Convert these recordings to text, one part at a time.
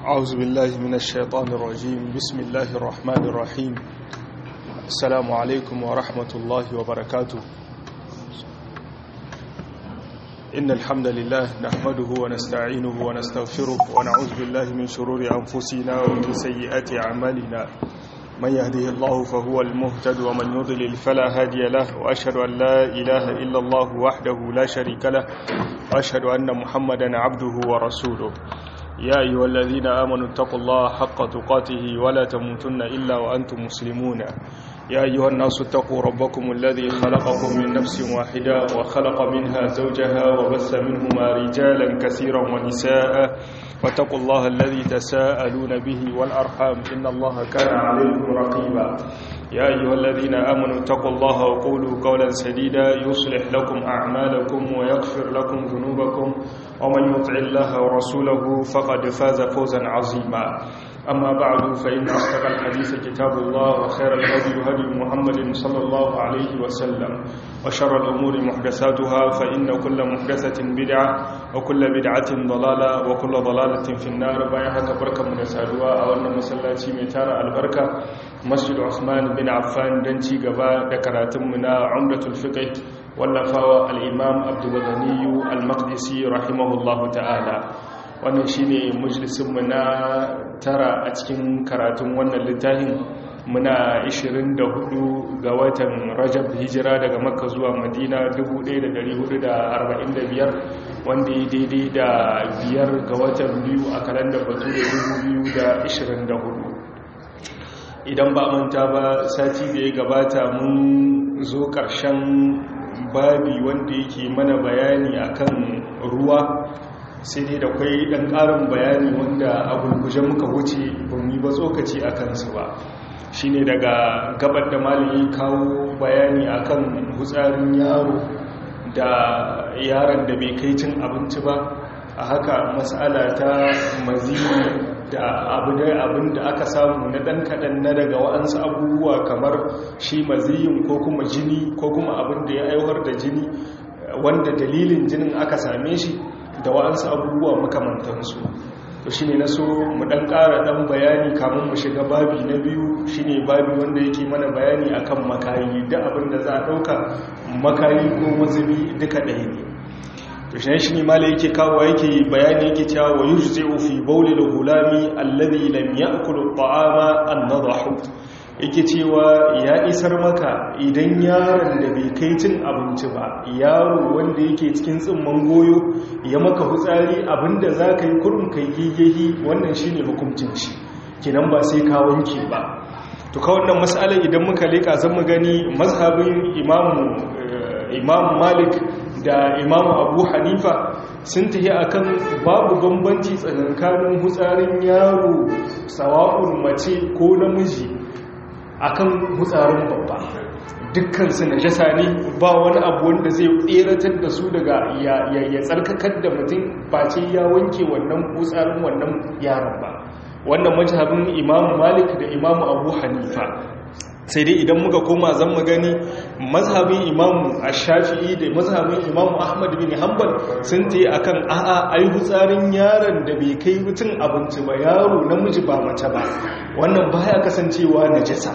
أعوذ بالله من الشيطان الرجيم بسم الله الرحمن الرحيم السلام عليكم ورحمة الله وبركاته إن الحمد لله نحمده ونستعينه ونستغفره ونعوذ بالله من شرور أنفسنا ومن سيئات أعمالنا من يهده الله فهو المهتد ومن يضلل فلا هادي له وأشهد أن لا إله إلا الله وحده لا شريك له وأشهد أن محمدا عبده ورسوله يا أيها الذين آمنوا اتقوا الله حق تقاته ولا تموتن إلا وأنتم مسلمون يا أيها الناس اتقوا ربكم الذي خلقكم من نفس واحدة وخلق منها زوجها وبث منهما رجالا كثيرا ونساء واتقوا الله الذي تساءلون به والأرحام إن الله كان عليكم رقيبا يا أيها الذين آمنوا اتقوا الله وقولوا قولا سديدا يصلح لكم أعمالكم ويغفر لكم ذنوبكم ومن يطع الله ورسوله فقد فاز فوزا عظيما أما بعد فإن أصدق الحديث كتاب الله وخير الهدي هدي محمد صلى الله عليه وسلم وشر الأمور محدثاتها فإن كل محدثة بدعة وكل بدعة ضلالة وكل ضلالة في النار بايها بركة من سادوا أو أن مسلاتي ميتار البركة مسجد عثمان بن عفان دنتي قبا دكراتمنا عمدة الفقه واللفاوى الإمام عبد الغني المقدسي رحمه الله تعالى wannan shine majalisinmu na tara a cikin karatun wannan littafin muna 24 ga watan rajab hijira daga makka zuwa madina 1445 wanda ya daidai da biyar ga watan biyu a kalandar bature 2024 idan ba manta ba sati da ya gabata mun zo ƙarshen babi wanda yake mana bayani akan ruwa sai dai da kwai ɗan ƙarin bayani wanda a gulguje muka wuce ba mu yi ba tsokaci a kansu ba shi ne daga gabar da malami kawo bayani akan hutsarin yaro da yaron da bai kai cin abinci ba a haka matsala ta mazini da abin da aka samu na ɗan kaɗan na daga wa'ansu abubuwa kamar shi maziyin ko kuma jini ko kuma abin da ya aiwar da jini wanda dalilin jinin aka same shi da wa'ansu abubuwa makamantansu to shi ne na so mu ɗan ƙara ɗan bayani kamun mu shiga babi na biyu shi ne babi wanda yake mana bayani akan makayi da abin da za a ɗauka makayi ko mazubi duka ɗaya ne to shi shi ne mala yake kawo yake bayani yake cewa wa yujzi'u fi bawli al-gulami alladhi lam ya'kul at-ta'ama an-nadahu yake cewa ya isar maka idan yaron da bai kai cin abinci ba yaro wanda yake cikin tsimman goyo ya maka hutsari abinda za ka yi kurum kai yayyayi wannan shi ne hukuncin shi kinan ba sai ka wanke ba to ka wannan matsalar idan muka leka zan mu gani mazhabin imam malik da imam abu hanifa sun tafi akan babu bambanci tsakankanin hutsarin yaro sawa'un mace ko namiji akan hutsarin babba dukkan su najasa ne ba wani abu wanda zai tseratar da su daga ya tsarkakar da mutum face ya wanke wannan hutsarin wannan yaron ba wannan mazhabin imamu malik da imamu abu hanifa sai dai idan muka koma zan mu gani mazhabin imamu ash-shafi'i da mazhabin imamu ahmad bin hanbal sun tayi akan a'a ai hutsarin yaron da bai kai mutun abinci ba yaro namiji ba mace ba wannan baya kasancewa najasa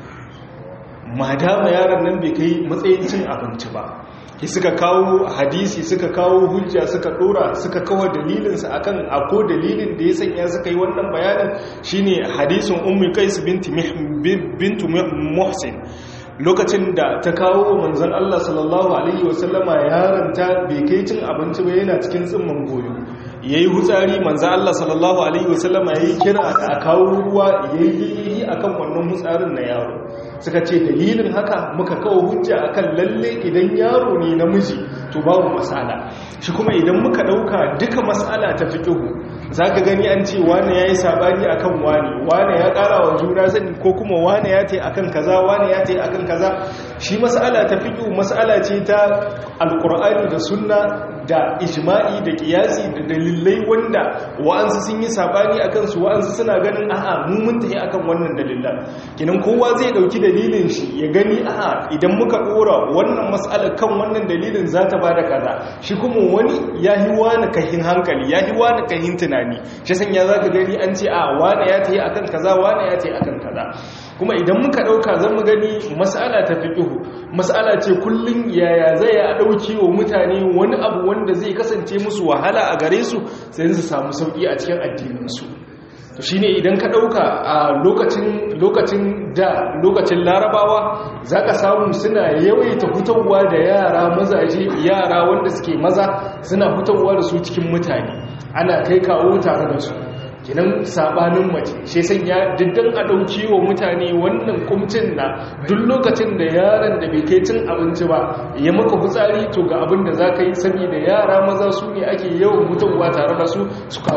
madama yaron nan bai kai matsayin cin abinci ba ki suka kawo hadisi suka kawo hujja suka dora suka kawo dalilinsa akan ako dalilin da ya sanya suka yi wannan bayanin shine hadisin ummi qais binti bintu muhsin lokacin da ta kawo manzon Allah sallallahu alaihi wasallama yaron ta bai kai cin abinci ba yana cikin tsimman goyo yayi hutsari manzon Allah sallallahu alaihi wasallama yayi kira a kawo ruwa yayi akan wannan hutsarin na yaro suka ce dalilin haka muka kawo hujja akan lalle idan yaro ne namiji to babu masala shi kuma idan muka dauka duka masala ta fiqhu zaka gani an ce wani yayi sabani akan wani wani ya kara wa juna sani ko kuma wani ya tai akan kaza wani ya tai akan kaza shi masala ta fiqhu masala ce ta alqur'ani da sunna da ijma'i da kiyasi da dalilai wanda wa'ansu sun yi sabani akan su wa'ansu suna ganin a'a mu mun tafi akan wannan dalilan kinan kowa zai dauki dalilin shi ya gani a'a idan muka dora wannan mas'alar kan wannan dalilin za ta bada kaza shi kuma wani ya yi wani kahin hankali ya yi wani kahin tunani shi sanya za ka gani an ce a wani ya tafi akan kaza wani ya tafi akan kaza kuma idan muka dauka zan mu gani mas'ala ta fiqhu mas'ala ce kullun yaya zai a dauki wa mutane wani abu wanda zai kasance musu wahala a gare su sai su samu sauki a cikin addinin su to shine idan ka dauka a lokacin lokacin da lokacin larabawa zaka samu suna yawaita hutawa da yara mazaje yara wanda suke maza suna hutawa da su cikin mutane ana kai kawo tare da su kinan sabanin mace shi sanya diddan a dauki wa mutane wannan kumcin na duk lokacin da yaron da bai kai cin abinci ba ya maka fitsari to ga abin da za ka yi saboda yara maza su ne ake yawan mutuwa tare da su su kawo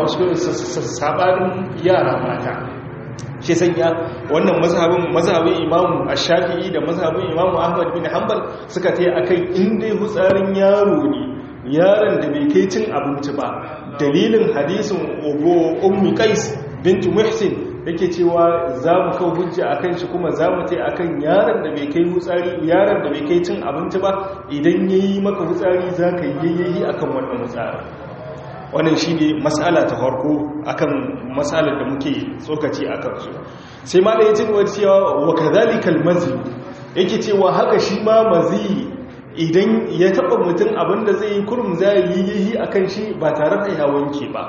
sabanin yara mata shi sanya wannan mazhabin mazhabin imamu ash-shafi'i da mazhabin imamu ahmad bin hanbal suka tayi akan inda hutsarin yaro ne yaron da bai kai cin abinci ba dalilin hadisin ogo ummi qais bintu muhsin yake cewa za mu kawo hujja akan shi kuma za mu tai akan yaron da bai kai hutsari yaron da bai kai cin abinci ba idan yayi maka hutsari za ka yayyayi akan wannan hutsari wannan shine mas'ala ta farko akan mas'alar da muke tsokaci akan su sai ma da yace cewa wa kadhalikal mazi yake cewa haka shi ma mazi idan ya taba mutum abinda zai yi kurum zai yi yi a kan shi ba tare da ya wanke ba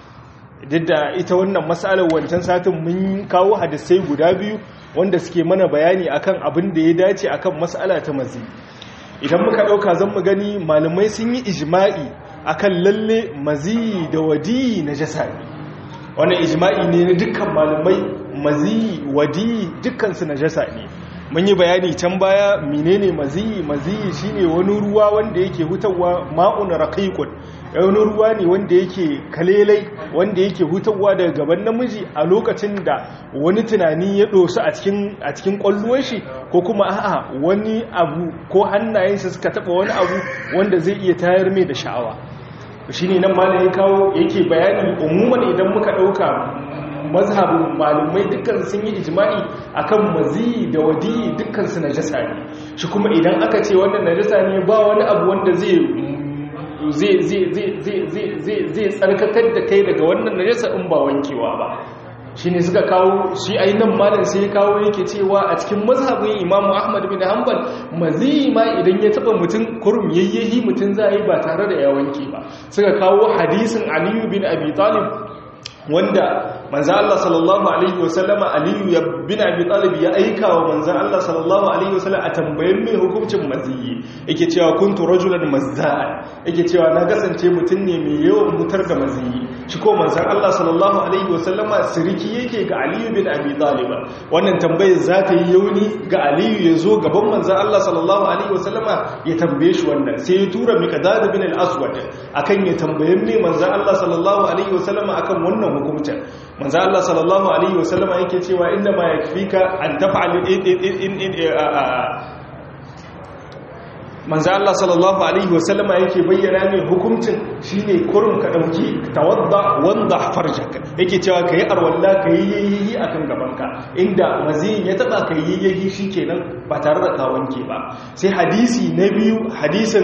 duk da ita wannan matsalar wancan satin mun kawo hadisai guda biyu wanda suke mana bayani akan abin da ya dace akan matsala ta mazi idan muka dauka zan mu gani malamai sun yi ijma'i akan lalle mazi da wadi na jasa ne wannan ijma'i ne na dukkan malamai mazi wadi dukkansu na jasa ne mun yi bayani can baya menene maziyi maziyi shine wani ruwa wanda yake hutawa ma'un raqiqun wani ruwa ne wanda yake kalelai wanda yake hutawa daga gaban namiji a lokacin da wani tunani ya dosu a cikin a cikin kwalluwar shi ko kuma a'a wani abu ko hannayensa suka taba wani abu wanda zai iya tayar mai da sha'awa shine nan malamin kawo yake bayani umuman idan muka dauka mazhabin malumai dukkan sun yi ijma'i akan mazi da wadi dukkan su najasa ne shi kuma idan aka ce wannan najasa ne ba wani abu wanda zai zai tsarkakar da kai daga wannan najasa in ba wankewa ba shi ne suka kawo shi ainihin malin sai kawo yake cewa a cikin mazhabin imamu ahmad bin hanbal mazi ma idan ya taba mutum kurum yayyahi mutum za a yi ba tare da ya wanke ba suka kawo hadisin aliyu bin abi talib wanda manzo Allah sallallahu alaihi wasallama Aliyu ya bin Abi Talib ya aika wa manzo Allah sallallahu alaihi wasallam a tambayen mai hukuncin maziyi yake cewa kuntu rajulan mazza'an yake cewa na kasance mutum ne mai yawan mutar da maziyi shi ko manzo Allah sallallahu alaihi wasallama siriki yake ga Aliyu bin Abi Talib wannan tambayar za ta yi yauni ga Aliyu ya zo gaban manzo Allah sallallahu alaihi wasallama ya tambaye shi wannan sai ya tura Miqdad bin al-Aswad akan ya tambayen mai manzo Allah sallallahu alaihi wasallama akan wannan hukuncin manzo Allah sallallahu alaihi wasallama yake cewa inna ma yakfika an taf'al manzo Allah sallallahu alaihi wasallama yake bayyana ne hukuncin shine kurun ka dauki tawadda wanda farjak yake cewa kai arwalla kai yayi akan gabanka inda mazin ya taba kai yayi shikenan ba tare da ka wanke ba sai hadisi na biyu hadisin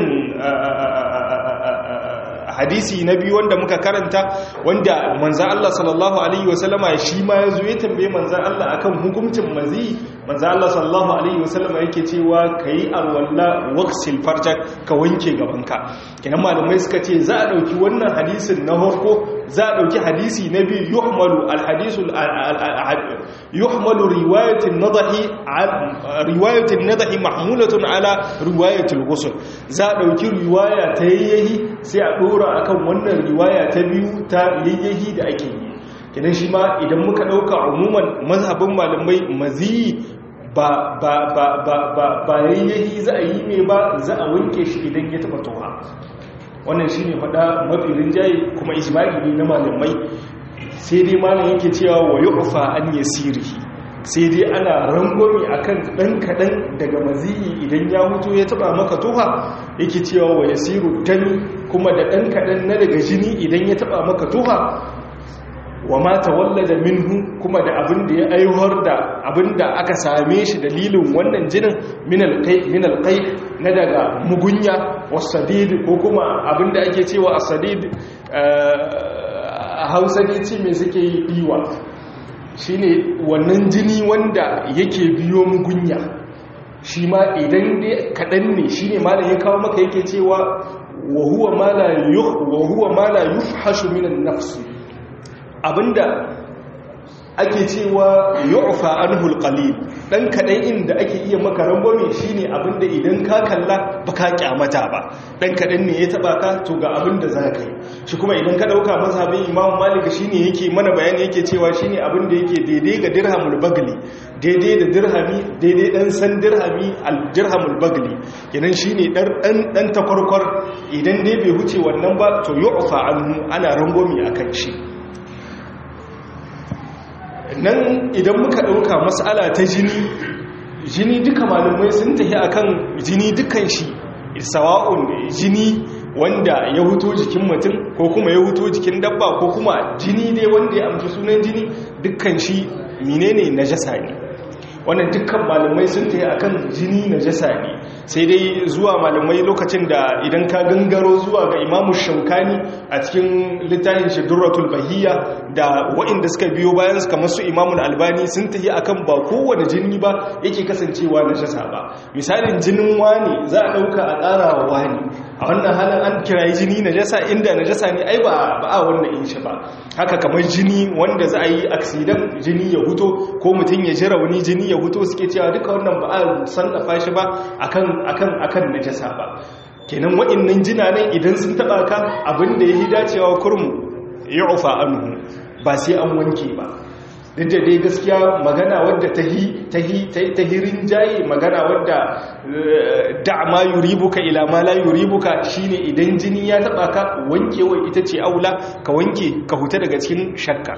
hadisi na biyu wanda muka karanta wanda manzan Allah sallallahu Alaihi wasallama shi ma ya zo ya tambaye manzan Allah akan hukuncin mazi manzan Allah sallallahu Alaihi wasallama yake cewa ka yi alwallah waksil farjak ka wanke gabanka kinan malamai suka ce za a ɗauki wannan hadisin na harko za a ɗauki hadisi na biyu yuhmalu alhadisul yuhmalu riwayatin nadahi riwayatin nadahi mahmulatun ala riwayatul ghusl za a ɗauki riwaya ta yayyahi sai a ɗora akan wannan riwaya ta biyu ta yayyahi da ake yi kenan shi ma idan muka ɗauka umuman mazhabin malamai maziyi ba ba ba ba ba ba yayyahi za a yi mai ba za a wanke shi idan ya taɓa toha wannan shi ne faɗa mafi rinjaye kuma ijma'i ne na malamai sai dai malam yake cewa wa yu'fa an yasirihi sai dai ana rangwami akan ɗan kaɗan daga maziyi idan ya mutu ya taɓa maka tuha yake cewa wa yasiru dami kuma da ɗan kaɗan na daga jini idan ya taɓa maka tuha wa ma tawallada minhu kuma da abin da ya aiwar da abin da aka same shi dalilin wannan jinin min alqai na daga mugunya wasadid ko kuma abin da ake cewa asadid a Hausa ne ce me suke yi diwa shine wannan jini wanda yake biyo mugunya shi ma idan dai kadan ne shine malam ya kawo maka yake cewa wa huwa ma la yuh wa huwa ma la yufhashu min an-nafs abinda ake cewa yu'fa anhu alqalil dan kadan inda ake iya maka rangwame shine abinda idan ka kalla baka kyamata ba dan kadan ne ya taba ka to ga abinda zaka yi shi kuma idan ka dauka mazhabin Imam Malik shine yake mana bayani yake cewa shine abinda yake daidai ga dirhamul bagli daidai da dirhami daidai dan san dirhami al dirhamul bagli kenan shine dan dan dan takwarkwar idan dai bai huce wannan ba to yu'fa anhu ana rangwame akan shi nan idan muka ɗauka matsala ta jini jini duka malamai sun tafi akan jini dukan shi sawa'un jini wanda ya huto jikin mutum ko kuma ya huto jikin dabba ko kuma jini dai wanda ya amfi sunan jini dukkan shi menene najasa ne wannan dukkan malamai sun tafi akan jini najasa ne sai dai zuwa malamai lokacin da idan ka gangaro zuwa ga imamu shaukani a cikin littafin shidurratul bahiyya da waɗanda suka biyo bayan su kamar su imamun albani sun tafi akan ba kowane jini ba yake kasancewa najasa ba misalin jinin wani za a ɗauka a ƙara wa wani a wannan halin an kirayi jini najasa inda najasa ne ai ba a wannan in shi ba haka kamar jini wanda za a yi aksidan jini ya huto ko mutum ya ji rauni jini ya huto suke cewa duka wannan ba a sannafa shi ba akan akan akan najasa ba kenan waɗannan jinanan idan sun taba ka abinda yayi dacewa kurmu yu'fa anhu ba sai an wanke ba duk da dai gaskiya magana wadda tahi tahi tahirin jayi magana wadda da'ma yuribuka ila ma la yuribuka shine idan jini ya taba ka wankewa ita ce aula ka wanke ka huta daga cikin shakka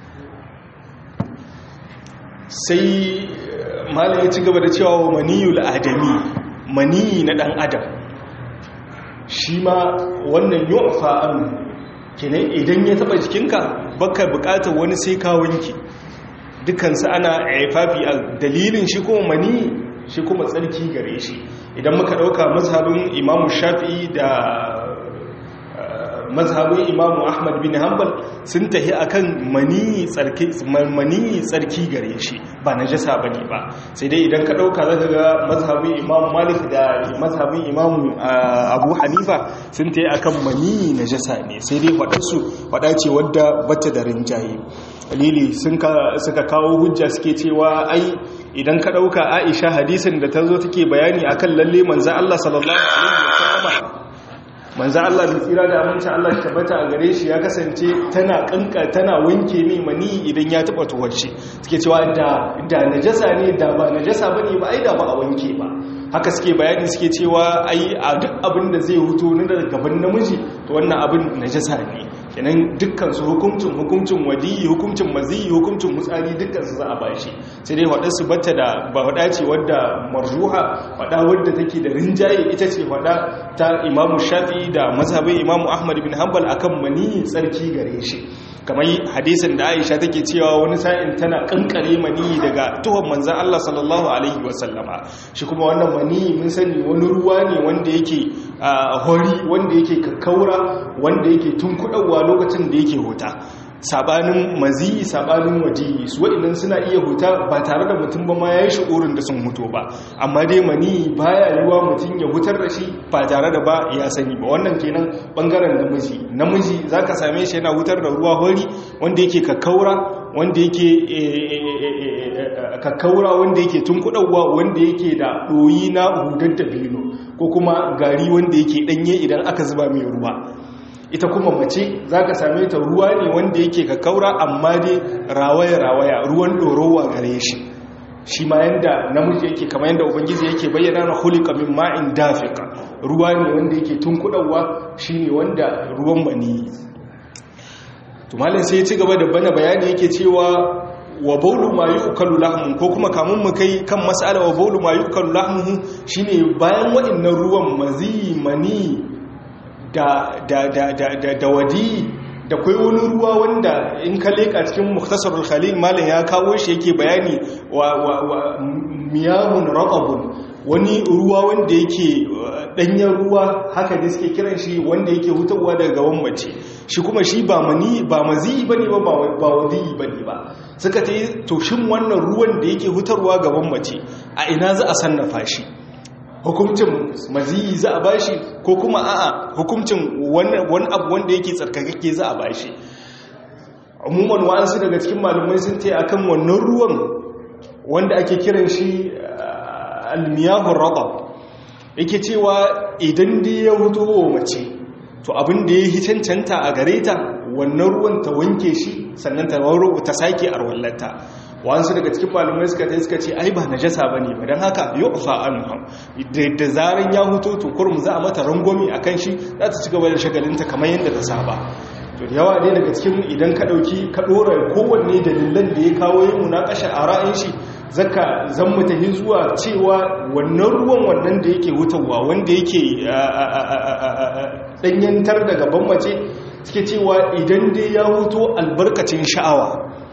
sai malam ya ci gaba da cewa wa maniyul adami maniyi na dan adam shi ma wannan yu'fa an kenan idan ya taba jikinka baka bukatar wani sai ka wanke dukansu ana aifafi a dalilin shi kuma maniyi shi kuma tsarki gare shi idan muka dauka mazhabin imamu shafi'i da mazhabin imamu ahmad bin hanbal sun tahi akan maniyi tsarki maniyi tsarki gare shi ba najasa bane ba sai dai idan ka dauka zaka ga mazhabin imamu malik da mazhabin imamu abu hanifa sun tahi akan maniyi najasa ne sai dai wadansu wada ce wadda bata da rinjaye dalili sun suka kawo hujja suke cewa ai idan ka dauka aisha hadisin da ta zo take bayani akan lalle manzo Allah sallallahu alaihi wasallam manzo Allah da tsira da aminci Allah tabbata a gare shi ya kasance tana kanka tana wanke mai mani idan ya taba tuwarci suke cewa da da najasa ne da ba najasa bane ba ai da ba a wanke ba haka suke bayani suke cewa ai a duk abin da zai huto na daga gaban namiji to wannan abin najasa ne kenan dukkan su hukuncin hukuncin wadiyi hukuncin maziyi hukuncin mutsari dukkan su za a bashi sai dai wadda su bata da ba wada ce wadda marjuha wada wadda take da rinjaye ita ce wada ta imamu shafi da mazhabin imamu ahmad bin hanbal akan mani tsarki gare shi kamar hadisin da aisha take cewa wani sa'in tana kankare mani daga tuhon manzan Allah sallallahu alaihi wasallama shi kuma wannan mani mun sani wani ruwa ne wanda yake hori wanda yake kakkaura wanda yake tunkuɗawa lokacin da yake huta sabanin maziyi sabanin wajiyi su waɗannan suna iya huta ba tare da mutum ba ma ya yi shi'urin da sun huto ba amma dai mani baya yiwa mutum ya hutar da shi ba tare da ba ya sani ba wannan kenan bangaren namiji namiji za ka same shi yana hutar da ruwa hori wanda yake kakkaura wanda yake kakkaura wanda yake tunkuɗawa wanda yake da ɗoyi na hudar da bino ko kuma gari wanda yake ɗanye idan aka zuba mai ruwa ita kuma mace za ka same ta ruwa ne wanda yake kakkaura amma dai rawaya-rawaya ruwan ɗorowa gare shi shi ma yanda namiji yake kama yanda ubangiji yake bayyana na hulika min ma'in dafika ruwa ne wanda yake tunkuɗawa shi ne wanda ruwan maniyi tumalin sai ya ci gaba da bana bayani yake cewa wa baulu ma yu'kalu lahmu ko kuma kamun mu kai kan mas'ala wa baulu ma yu'kalu lahmu shine bayan waɗannan ruwan mazi mani da da da da da, da wadi da kai wani ruwa wanda in ka leka cikin mukhtasarul khalil malam ya kawo shi yake bayani wa, wa, wa miyahun raqabun wani ruwa wanda yake danyen ruwa haka da suke kiran shi wanda yake hutarwa daga gaban mace shi kuma shi ba mani ba mazi bane ba ba wadi bane ba suka ce to shin wannan ruwan da yake hutarwa gaban mace a ina za a sannafa shi hukuncin maziyi za a bashi ko kuma a'a hukuncin wani abu wanda yake tsarkakake za a bashi umuman wa'ansu daga cikin malumai sun ce akan wannan ruwan wanda ake kiran shi almiyahun raba yake cewa idan da ya hutu wa mace to abin da ya yi cancanta a gare ta wannan ruwan ta wanke shi sannan ta ta sake arwallata wasu daga cikin malumai suka ta suka ce ai ba najasa bane ba dan haka yu'fa anhum da zaran ya huto to kurum za a mata rangwami akan shi za ta ci gaba da shagalinta kamar yadda ta saba to da yawa dai daga cikin idan ka dauki ka dora kowanne dalilan da ya kawo yin munakasha a ra'ayin shi zaka zan mutahi zuwa cewa wannan ruwan wannan da yake hutawa wanda yake danyantar da gaban mace suke cewa idan dai ya huto albarkacin sha'awa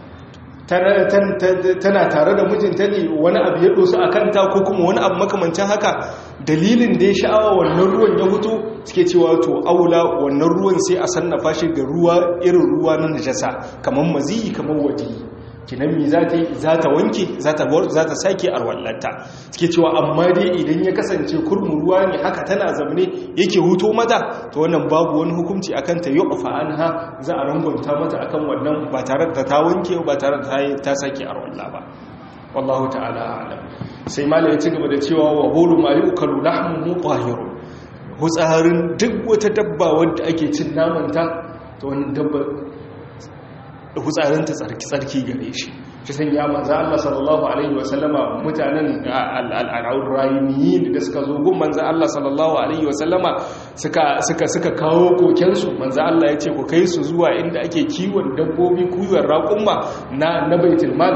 tana tare da mijinta ne wani abu ya dosu a kanta ko kuma wani abu makamancin haka dalilin da ya sha'awa wannan ruwan ya hutu suke cewa to aula wannan ruwan sai a sannafa shi ga ruwa irin ruwa na najasa kamar maziyi kamar wadi kinan mi za ta yi za ta wanke za ta sake arwallanta suke cewa amma dai idan ya kasance kurmin ruwa ne haka tana zamne yake huto mata to wannan babu wani hukunci akan ta yi ƙafa an ha za a rangonta mata akan wannan ba tare da ta wanke ba tare da ta sake arwalla ba wallahu ta'ala alam sai malai ya ci gaba da cewa wa bolu ma yi ukalu lahmu qahiru hutsarin duk wata dabba wadda ake cin namanta to wannan dabba hutsarinta tsarki gare shi shi san ya manza Allah sallallahu alaihi wasallama mutanen al'adun rayuniyi da suka zo gun manza Allah sallallahu alaihi wasallama suka kawo kokensu manza Allah ya ce ku kai su zuwa inda ake kiwon dabbobi kiwon raƙumma na baitul mal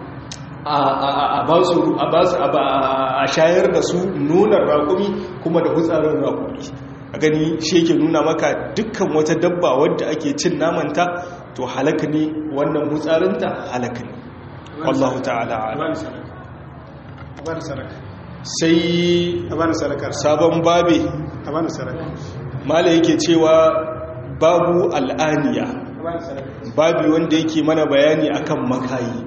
a ba su a shayar da su nunar raƙumi kuma da hutsarin raƙumi a gani shi yake nuna maka dukkan wata dabba wadda ake cin namanta to halaka ne wannan hutsarinta halaka ne wallahu ta'ala sai sabon babe mala yake cewa babu al'aniya babi wanda yake mana bayani akan makayi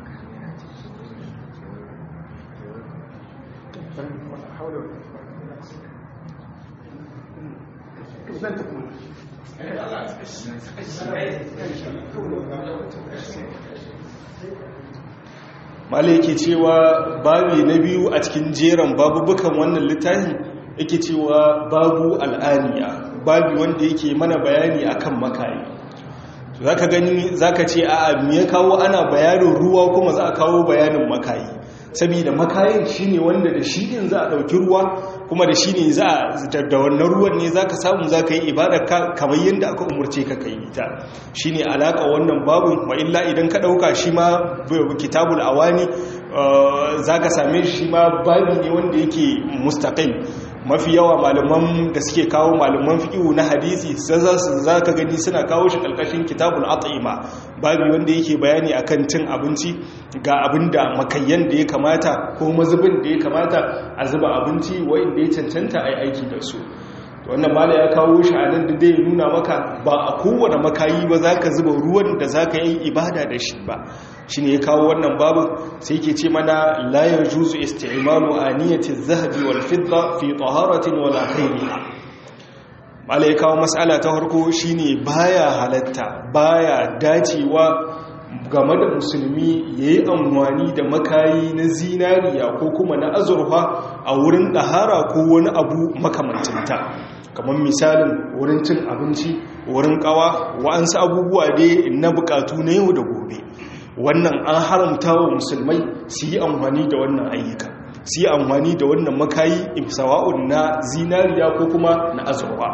malai yake cewa babi na biyu a cikin jeran babubukan wannan littafi yake cewa babu al'aniya babi wanda yake mana bayani akan makayi zaka gani zaka ce a'a me ya kawo ana bayanin ruwa kuma za a kawo bayanin makayi saboda makayin shine wanda da shi din za a dauki ruwa kuma da shi ne za a da wannan ruwan ne zaka samu zaka yi ibada kamar yadda aka umurce ka kai ita shine alaka wannan babu wa illa idan ka dauka shi ma kitabul awani zaka same shi ma babi ne wanda yake mustaqil mafi yawa malaman da suke kawo malaman fiqhu na hadisi za ka gani suna kawo shi kalkashin kitabul at'ima babu wanda yake bayani akan cin abinci ga abinda makayyan da ya kamata ko mazubin da ya kamata a zuba abinci wanda ya cancanta a yi aiki da su wannan mala ya kawo shi a nan da zai nuna maka ba a kowane makayi ba za ka zuba ruwan da za ka yi ibada da shi ba shi ne ya kawo wannan babu sai ke ce mana layar juzu isti'imalu a niyatin zahabi wal fidda fi taharatin wala khairiha mala ya kawo matsala ta farko shine baya halatta baya dacewa game da musulmi ya yi amfani da makayi na zinariya ko kuma na azurfa a wurin ɗahara ko wani abu makamancinta kamar misalin wurin cin abinci wurin ƙawa wa'ansu abubuwa dai na bukatu na yau da gobe wannan an haramta wa musulmai su yi amfani da wannan ayyuka su yi amfani da wannan makayi sawa'un na zinariya ko kuma na azurfa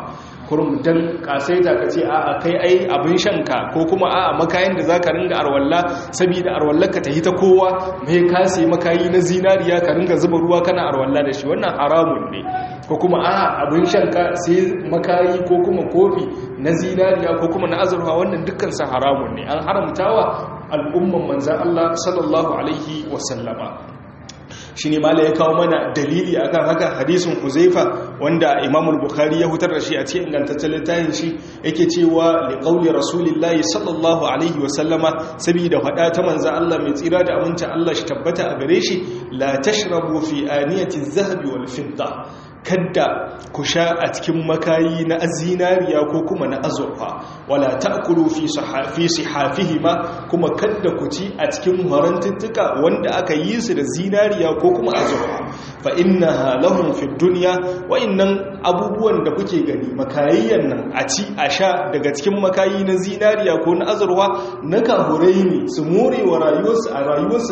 kurum dan kasaita ka ce a'a kai ai abin shanka ko kuma a'a makayin da zaka ringa arwalla saboda arwallar ka tahi ta kowa mai kase makayi na zinariya ka ringa zuba ruwa kana arwalla da shi wannan haramun ne ko kuma a'a abin shanka sai makayi ko kuma kofi na zinariya ko kuma na azurfa wannan dukkan sa haramun ne an haramtawa al'umman manzan Allah sallallahu alaihi wasallama shi ne mala ya kawo mana dalili akan haka hadisun huzaifa wanda imamul bukhari ya hutar da shi a cikin ingantaccen littafin shi yake cewa liqauli rasulillahi sallallahu alaihi wasallama saboda fada ta manzo Allah mai tsira da aminci Allah shi tabbata a gare shi la tashrabu fi aniyati adh-dhahabi wal fidda kadda ku sha a cikin makayi na zinariya ko kuma na azurfa wala ta'kulu fi sahafi sihafihima kuma kadda ku ci a cikin harantuttuka wanda aka yi su da zinariya ko kuma azurfa fa innaha lahum fid dunya wa innan abubuwan da kuke gani makayayyan nan a ci a sha daga cikin makayi na zinariya ko na azurfa na kahurai ne su more wa rayuwarsu a rayuwarsu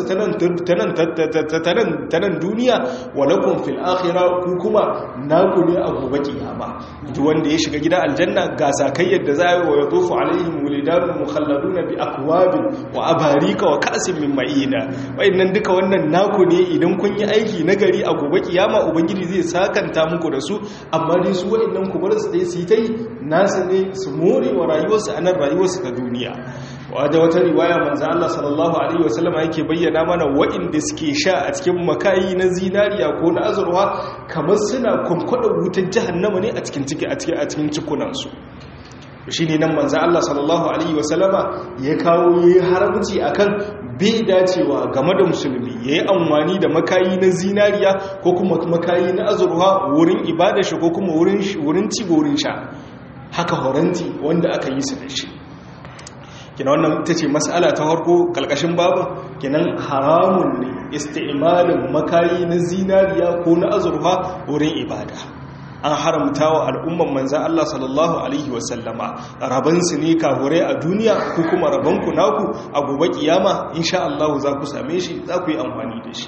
ta nan duniya wa lakum fil akhirah ku kuma naku ne a gobe kiyama duk wanda ya shiga gida aljanna ga sakai yadda za yi wa yatufu alaihim wulidanun mukhalladuna bi akwabin wa abarika wa ka'sin min ma'ina wayannan duka wannan naku ne idan kun yi aiki nagari a gobe kiyama ubangiji zai sakanta muku da su amma dai su wayannan ku bar su dai su yi tai nasa ne su more wa rayuwarsu a nan rayuwarsu ta duniya wadda wata riwaya manzo Allah sallallahu alaihi wasallam yake bayyana mana waɗanda suke sha a cikin makayi na zinariya ko na azurwa kamar suna kunkwada wutar jahannama ne a cikin ciki a cikin a cikin cikunan su shine nan manzo Allah sallallahu alaihi wasallama ya kawo yayi haramci akan bai dacewa game da musulmi yayi amfani da makayi na zinariya ko kuma makayi na azurwa wurin ibada shi ko kuma wurin wurin ci wurin sha haka horanti wanda aka yi su da shi kina wannan ita ce mas'ala ta harko kalkashin babu kinan haramun ne isti'malin makayi na zinariya ko na azurfa wurin ibada an haramta wa al'umman manzan Allah sallallahu Alaihi wasallama rabansu ne kahure a duniya ko kuma rabanku naku a gobe kiyama insha Allah za ku same shi za ku yi amfani da shi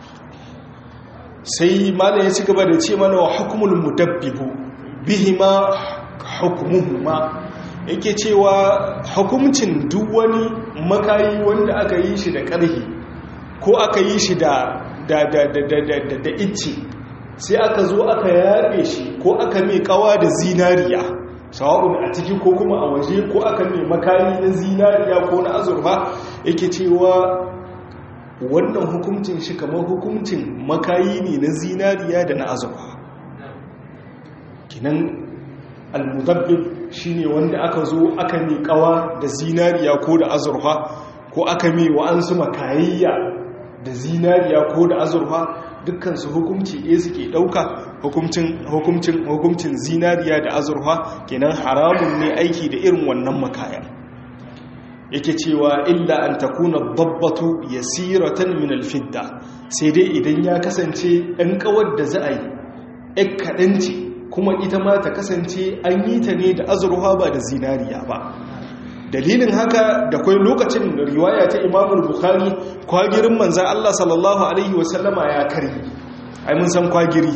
sai malam ya ci gaba da ce mana wa hukumul mudabbibu bihima hukumuhuma yake cewa hukumcin duk wani makayi wanda aka yi shi da ƙarhi ko aka yi shi da da da da da da da icce sai aka zo aka yabe shi ko aka mai kawa da zinariya sawa'un a ciki ko kuma a waje ko aka mai makayi na zinariya ko na azurfa yake cewa wannan hukuncin shi kamar hukuncin makayi ne na zinariya da na azurfa kinan almudabbib shine wanda aka zo aka mi kawa da zinariya ko da azurfa ko aka mi wa'ansu makayayya da zinariya ko da azurfa dukkansu hukumci ɗaya suke ɗauka hukumcin hukumcin zinariya da azurfa kenan haramun ne aiki da irin wannan makayan yake cewa illa an takuna babbatu yasiratan min alfidda sai dai idan ya kasance ɗan kawar da za a yi ɗan kaɗanci kuma ita ma ta kasance an yi ta ne da azurfa ba da zinariya ba dalilin haka da kwai lokacin riwaya ta imamul bukhari kwagirin manzan Allah sallallahu alaihi wasallama ya kari ai mun san kwagiri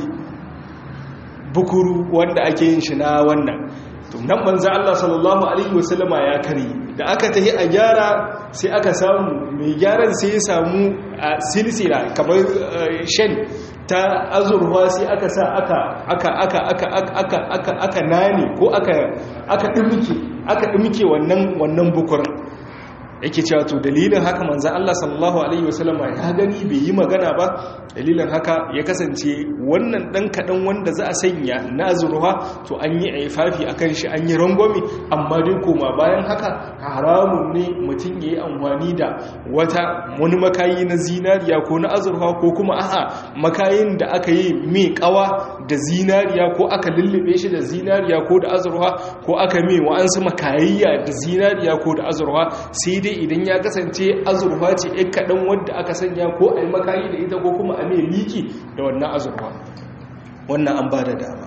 bukuru wanda ake yin shi na wannan nan manzan Allah sallallahu alaihi wasallama ya kari da aka tahi a gyara sai aka samu mai gyaran sai ya samu a silsila kamar shan ta azurwa sai aka sa aka aka aka aka aka aka aka nane ko aka aka dimke aka dimke wannan wannan bukurin yake cewa to dalilin haka manzon Allah sallallahu alaihi wasallama ya gani bai yi magana ba dalilin haka ya kasance wannan dan kadan wanda za a sanya na azurwa to an yi aifafi akan shi an yi rangwami amma dai koma bayan haka haramun ne mutum yayi amfani da wata wani makayi na zinariya ko na azurfa ko kuma a'a makayin da aka yi mai kawa da zinariya ko aka lullube shi da zinariya ko da azurfa ko aka mai wa'ansu makayayya da zinariya ko da azurfa sai dai idan ya kasance azurfa ce ɗan kaɗan wadda aka sanya ko a yi makayi da ita ko kuma a mai liki da wannan azurfa wannan an ba da dama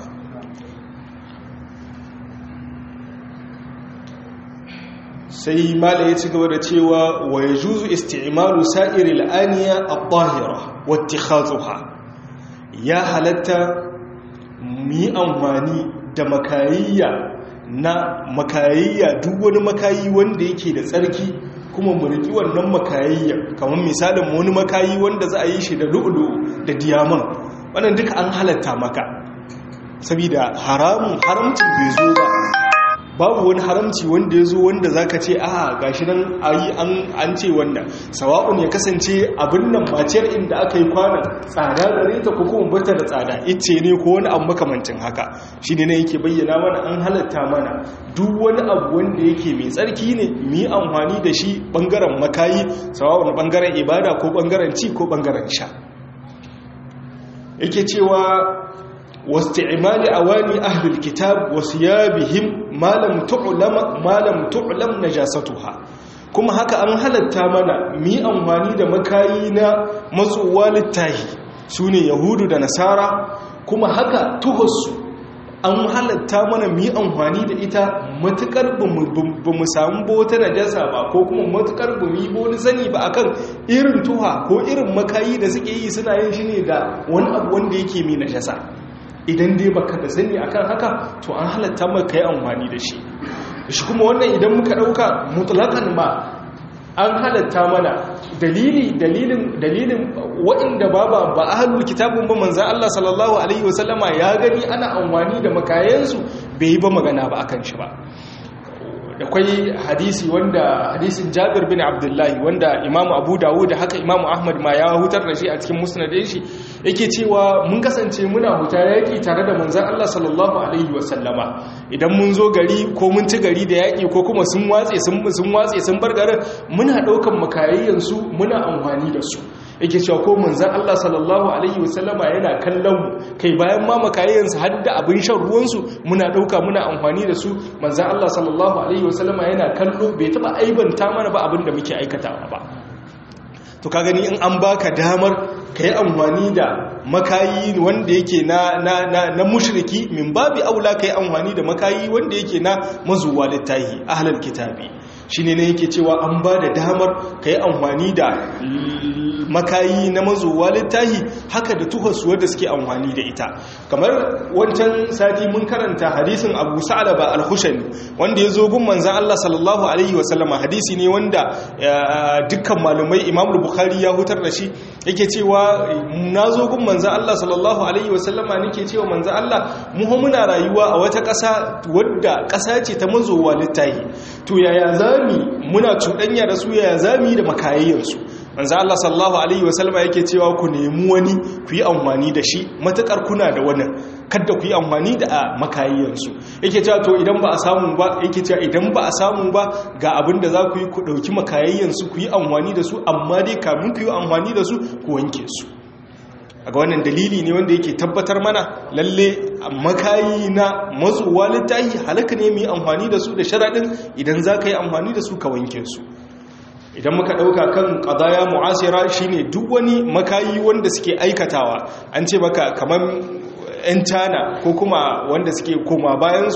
sai mala ya ci gaba da cewa wa ya juzu isti'malu sa'iril aniya at-tahira wa ittikhadhuha ya halatta mu yi amfani da makayayya na makayayya duk wani makayi wanda yake da tsarki kuma mu riki wannan makayayya kamar misalin wani makayi wanda za a yi shi da lu'ulu da diyaman wannan duka an halatta maka saboda haramun haramcin bai zo ba babu wani haramci wanda ya zo wanda za ka ce a gashi nan ayi an ce wannan sawa'un ya kasance abin nan maciyar inda aka yi kwanan tsada gare ta ko kuma bata da tsada ice ne ko wani abu makamancin haka shi ne yake bayyana mana an halatta mana duk wani abu wanda yake mai tsarki ne mu yi amfani da shi bangaren makayi sawa'un bangaren ibada ko bangaren ci ko bangaren sha yake cewa واستعمال أواني أهل الكتاب وثيابهم ما لم تعلم ما لم تعلم نجاستها kuma haka an halatta mana mi amfani da makayi na matsuwa littahi su ne yahudu da nasara kuma haka tuhussu an halatta mana mi amfani da ita matukar ba mu samu bota najasa ba ko kuma matukar ba mu yi wani sani ba akan irin tuha ko irin makayi da suke yi suna yin shi ne da wani abu wanda yake mi najasa idan dai baka da sani akan haka to an halatta maka yi amfani da shi shi kuma wannan idan muka dauka mutlakan ma an halatta mana dalili dalilin dalilin waɗanda ba ba ba ahlul kitabun ba manzon Allah sallallahu alaihi wasallama ya gani ana amfani da makayansu bai yi ba magana ba akan shi ba da kwai hadisi wanda hadisin jabir bin abdullahi wanda imamu abu dawud da haka imamu ahmad ma ya hutar da shi a cikin musnadin shi yake cewa mun kasance muna huta yaki tare da manzon Allah sallallahu alaihi wasallama idan mun zo gari ko mun ci gari da yaki ko kuma sun watse sun sun watse sun bar garin muna daukan makayayyan su muna amfani da su yake cewa ko manzan Allah sallallahu Alaihi wasallama yana kallon mu kai bayan ma makayayensu har da abin shan ruwansu muna ɗauka muna amfani da su manzan Allah sallallahu Alaihi wasallama yana kallo bai taɓa aibanta mana ba abin da muke aikatawa ba to ka gani in an baka damar ka yi amfani da makayi wanda yake na, na, na, na mushriki min babi aula ka yi amfani da makayi wanda yake na mazuwa littahi ahalar kitabi shi ne na yake cewa an ba da damar ka yi amfani da makayi na mazuwa littahi haka da tuhas wadda suke amfani da ita kamar wancan sati mun karanta hadisin abu sa'alaba al-hushani wanda ya zo gun manzan Allah sallallahu alaihi wasallama hadisi ne wanda dukkan malumai imam bukhari ya hutar da shi yake cewa na zo gun manzan Allah sallallahu alaihi wasallama nake cewa manzan Allah mu muna rayuwa a wata ƙasa wadda ƙasa ce ta mazuwa littahi to yaya zami muna cuɗanya da su yaya zami da makayayyansu manzo Allah sallallahu alaihi wasallama yake cewa ku nemi wani ku yi amfani da shi matakar kuna da wannan kada ku yi amfani da makayayyansu yake cewa to idan ba a samu ba yake cewa idan ba a samu ba ga abin da za ku yi ku dauki makayayyansu ku yi amfani da su amma dai kamun ku yi amfani da su ku wanke su ga wannan dalili ne wanda yake tabbatar mana lalle makayi na matsuwa littahi halaka ne mu yi amfani da su da sharaɗin idan za ka yi amfani da su ka wanke su idan muka ɗauka kan ƙadaya mu'asira shine duk wani makayi wanda suke aikatawa an ce maka kamar 'yan cana ko kuma wanda suke koma bayansu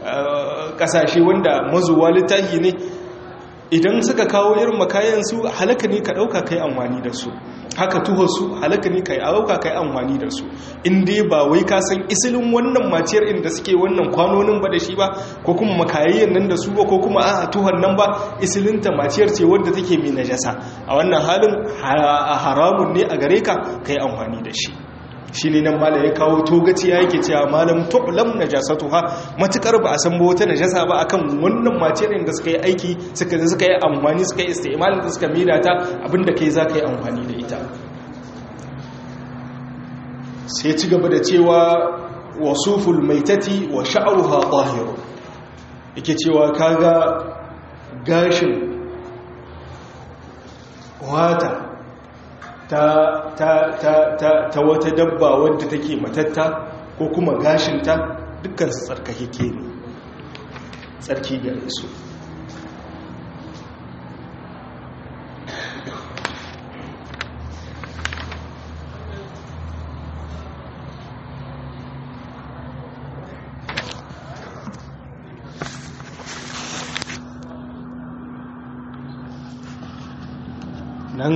ƙasashe wanda mazuwa littahi ne idan suka kawo irin makayansu halaka ne ka ɗauka kai amfani da su haka tuhosu halaka ne ka yi auka ka yi amfani da su inda ba wai ka san isilin wannan maciyar inda suke wannan kwanonin ba da shi ba ko kuma makayayyan nan da su ba ko kuma a tuhon nan ba isilinta maciyar ce wadda take mai najasa a wannan halin haramun ne a gare ka ka yi amfani da shi shi ne nan malam ya kawo togaci ya yake cewa malam tu'lam najasatuha matukar ba a san ba wata najasa ba akan wannan material da suka yi aiki suka suka yi amfani suka yi istimal da suka mida ta abinda kai za ka yi amfani da ita sai ci gaba da cewa wasuful maitati wa sha'ruha tahir yake cewa kaga gashin wata ta, ta, ta, ta, ta wata dabba wadda take matatta ko kuma gashinta dukkan su tsarkake ne tsarki gare su nan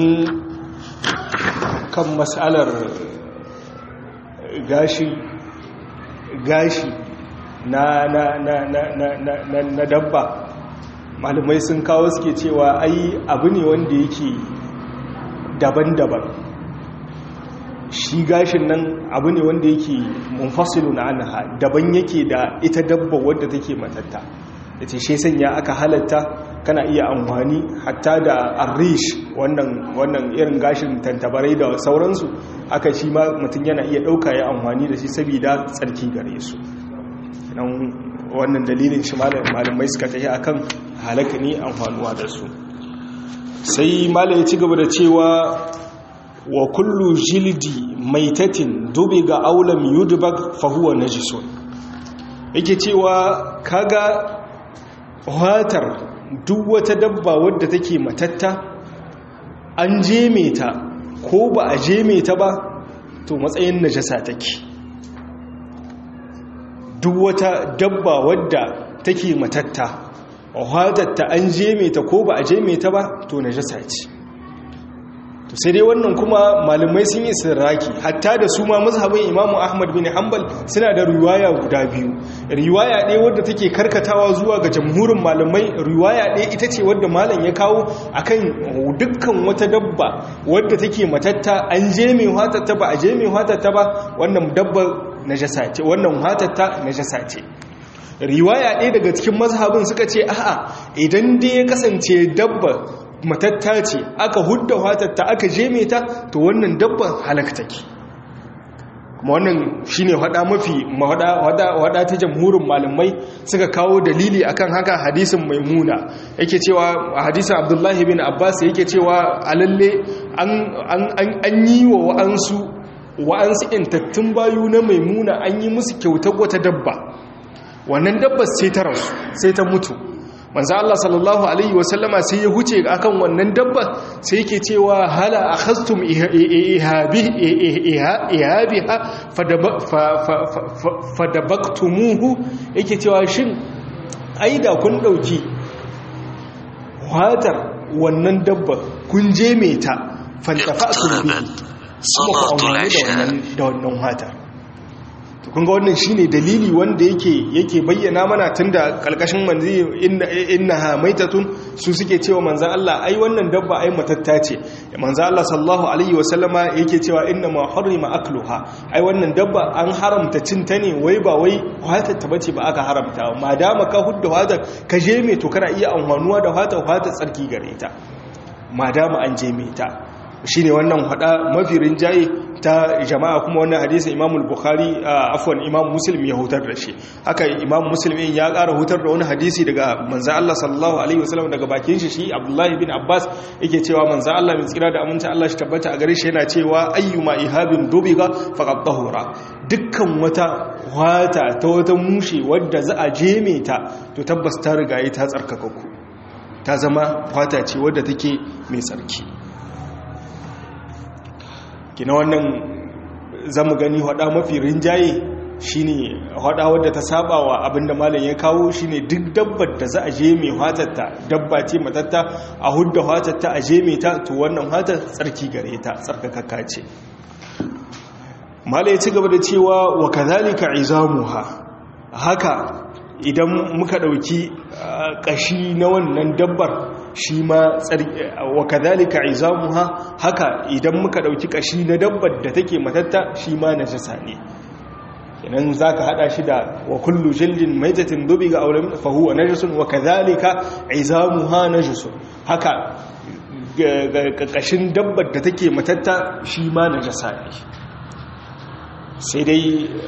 kan matsalar gashi gashi na na na na na na na dabba malamai sun kawo suke cewa ai abu ne wanda yake daban-daban shi gashin nan abu ne wanda yake munfasilu na anha daban yake da ita dabba wadda take matatta da ce shi sanya aka halatta kana iya amfani hatta da arish wannan wannan irin gashin tantabarai da sauransu aka shi ma mutum yana iya ɗauka ya amfani da shi saboda tsarki gare su wannan dalilin shi malamai suka tafi akan halaka ne amfanuwa da su sai malam ya ci gaba da cewa wa kullu jildi maitatin dubi ga aulam yudbag fa huwa najisun yake cewa kaga watar duk wata dabba wadda take matatta an jeme ta ko ba a jeme ta ba to matsayin najasa take duk wata dabba wadda take matatta wadatta an jeme ta ko ba a jeme ta ba to najasa ce to sai dai wannan kuma malamai sun yi sirraki hatta da su ma mazhabin imamu ahmad bin hanbal suna da riwaya guda biyu riwaya ɗaya wadda take karkatawa zuwa ga jamhurin malamai riwaya ɗaya ita ce wadda malam ya kawo akan dukkan wata dabba wadda take matatta an jeme watatta ba a jeme watatta ba wannan dabba najasa ce wannan watatta najasa ce riwaya ɗaya daga cikin mazhabin suka ce a'a idan dai ya kasance dabba matatta ce aka hudda watatta aka jeme ta to wannan dabba halakta ke kuma wannan shine hada mafi hada ta jamhurin malamai suka kawo dalili akan haka hadisin maimuna yake cewa hadisin abdullahi bin abbas yake cewa alalle an yi wa wa'ansu wa'ansu intattun bayu na maimuna an yi musu kyautar wata dabba wannan dabbar sai ta rasu sai ta mutu manzo Allah sallallahu alaihi wasallama sai ya huce akan wannan dabba sai yake cewa hala akhastum ihabi ihabiha fadabaktumuhu yake cewa shin aida kun dauki watar wannan dabba kun je me ta fantafa'tum bihi salatul isha da wannan watar kun ga wannan shine dalili wanda yake yake bayyana mana tunda kalkashin manzi innaha maitatun su suke cewa manzon Allah ai wannan dabba ai matatta ce manzon Allah sallallahu alaihi wasallama yake cewa inna ma harrima akluha ai wannan dabba an haramta cin ta ne wai ba wai hatar ta bace ba aka haramta madama ka hudda hatar ka je me to kana iya amfanuwa da hatar hatar tsarki gare ta madama an je me ta shine wannan hada mafi rinjaye ta jama'a kuma wannan hadisin Imam al-Bukhari afwan Imam Muslim ya hutar da shi haka Imam Muslim ya ƙara hutar da wani hadisi daga manzo Allah sallallahu alaihi wasallam daga bakin shi shi Abdullah ibn Abbas yake cewa manzo Allah mai tsira da aminta Allah shi tabbata a gare shi yana cewa ayyuma ihabin dubiga faqad tahura dukkan wata wata ta wata mushe wadda za a jeme ta to tabbas ta riga ta tsarkaka ku ta zama wata ce wadda take mai tsarki kina wannan zamu gani hada mafi rinjaye shine hada wadda ta saba wa abinda malam ya kawo shine duk dabbar da za a je mai hatatta dabba ce matatta a hudda hatatta a je mai ta to wannan hatar tsarki gare ta tsarkakakka ce malam ya ci gaba da cewa wa kadhalika izamuha haka idan muka dauki kashi na wannan dabbar shi ma wa kadhalika izamuha haka idan muka dauki kashi na dabbar da take matatta shi ma najasa ne kenan zaka hada shi da wa kullu jildin maitatin dubiga aw lam fa huwa najasun wa kadhalika izamuha najasun haka kashin dabbar da take matatta shi ma najasa ne sai dai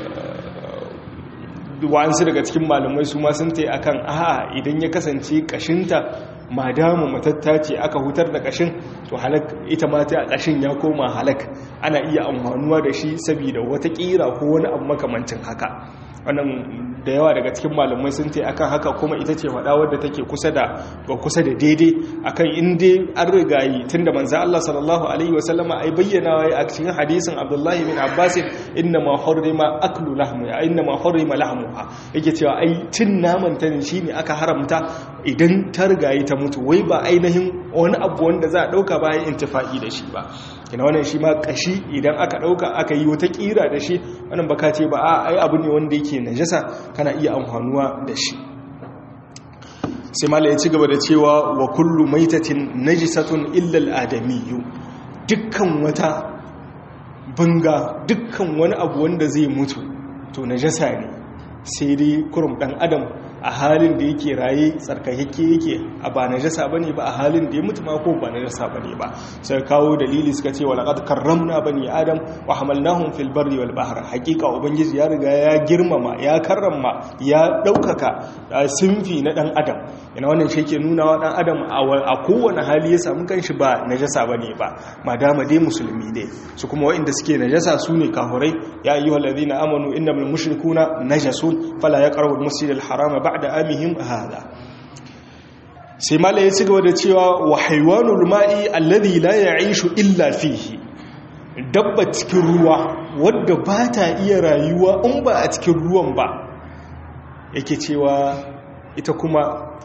wa'ansu daga cikin malamai su ma sun tai akan a'a idan ya kasance kashinta madamu matatta ce aka hutar da kashin to halak ita ma ta kashin ya koma halak ana iya amfanuwa da shi saboda wata kira ko wani abu makamancin haka wannan da yawa daga cikin malamai sun ce akan haka kuma ita ce faɗa wadda take kusa da ga kusa da daidai akan inda an rigayi tunda manzo Allah sallallahu alaihi wasallama ai bayyana wai a cikin hadisin Abdullahi bin Abbas inna ma hurrima aklu lahmu inna ma hurrima lahmuha yake cewa ai cin naman ta ne shine aka haramta idan ta rigayi ta mutu wai ba ainihin wani abu wanda za a dauka bayan intifa'i da shi ba kina wannan shi ma kashi idan aka dauka aka yi wata kira da shi wannan baka ce ba a ai abu ne wanda yake najasa kana iya amfanuwa da shi sai mala ya ci gaba da cewa wa kullu maitatin najisatun illa al-adamiyyu dukkan wata banga dukkan wani abu wanda zai mutu to najasa ne sai dai kurum dan adam a halin da yake raye tsarkakakke yake a ba najasa bane ba a halin da ya mutu ma ko ba najasa bane ba sai kawo dalili suka ce walaqad karramna bani adam wa hamalnahum fil barri wal bahr hakika ubangiji ya riga ya girmama ya karrama ya daukaka sinfi na dan adam ina wannan shi ke nuna wa dan adam a kowane hali ya samu kanshi ba najasa bane ba madama dai musulmi dai su kuma waɗanda suke najasa su ne kafurai ya ayyuhal ladina amanu innamal mushrikuna najasun fala yaqrabu al masjidal harama ba'da amihim hada sai mala ya ci gaba da cewa wa haiwanul ma'i alladhi la ya'ishu illa fihi dabba cikin ruwa wadda ba ta iya rayuwa in ba a cikin ruwan ba yake cewa ita kuma